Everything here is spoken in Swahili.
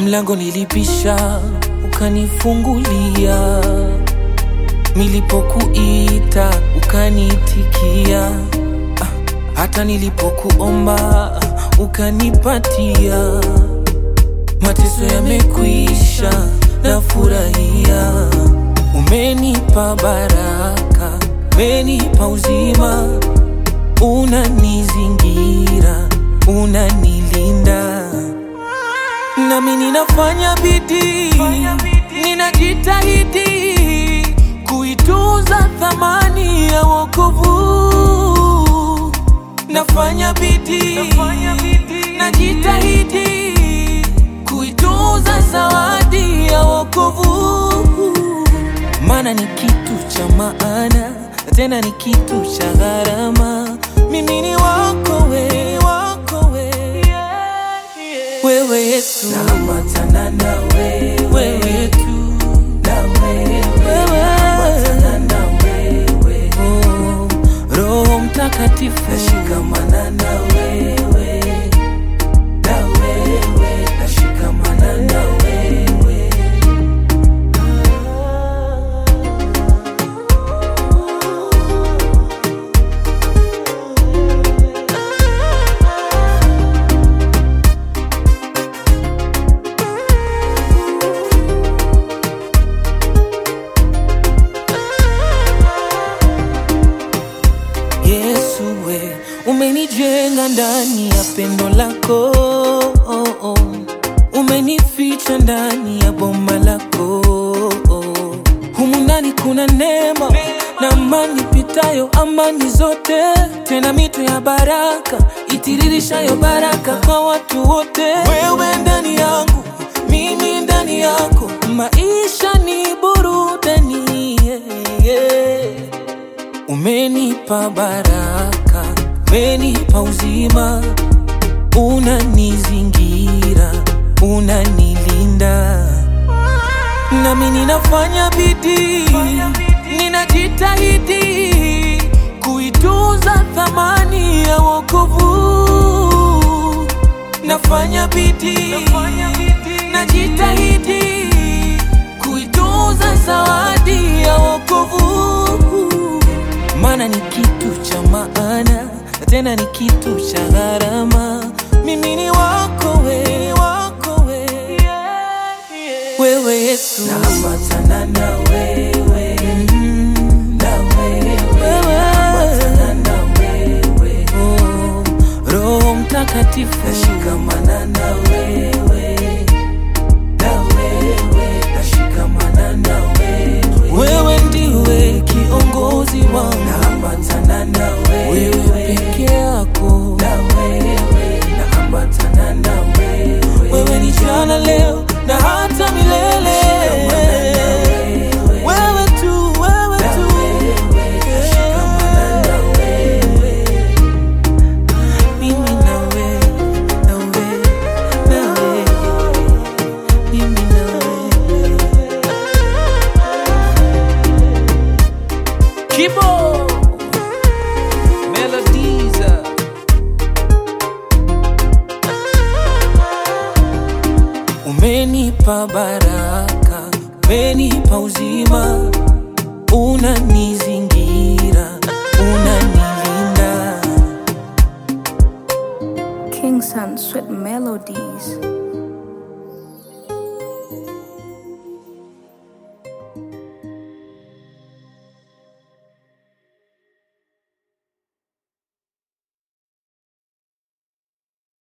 mlango nilipisha, ukanifungulia. Nilipokuita ukaniitikia, Ah, hata nilipokuomba ukanipatia. Mateso yamekwisha, nafurahia. Umenipa baraka, umenipa uzima, unanizingira, unanilinda nami ninafanya bidii, ninajitahidi kuitunza thamani ya wokovu. Nafanya bidii, najitahidi kuitunza zawadi ya wokovu, maana ni kitu cha maana, tena ni kitu cha gharama. Mimi ni wako we, wako we wewe Yesu, naambatana na wewe, wewe tu na wewe, wewe, naambatana na wewe, oh, Roho Mtakatifu, nashikamana na wewe, na wewe, nashikamana na wewe. Yesu we umenijenga ndani ya pendo lako oh, oh. umenificha ndani ya boma lako oh. humu ndani kuna neema na amani pitayo amani zote, tena mito ya baraka itiririshayo baraka kwa watu wote. Wewe ndani yangu, mimi ndani yako, maisha ni burudani yeah, yeah. Umenipa baraka, umenipa uzima, unanizingira, unanilinda, nami ninafanya bidii, ninajitahidi kuitunza thamani ya wokovu. Nafanya bidii, najitahidi kuitunza zawadi ya wokovu maana ni kitu cha maana, tena ni kitu cha gharama. Mimi ni wako we, wako we, wewe Yesu, Naambatana na wewe, Mm, na wewe, wewe, naambatana na wewe, oh, Roho Mtakatifu, nashikamana na wewe, na wewe, nashikamana na wewe, wewe ndiwe kiongozi wangu, naambatana na wewe wewe, peke yako, na wewe, naambatana na wewe, wewe ni jana, leo na hata milele. Wewe tu, wewe tu, nashikamana na wewe. mimi nawe, nawe, nawe, mimi nawe. Kibo Melodies Umenipa baraka, umenipa uzima, unanizingira, unanilinda. King Sun Sweet Melodies.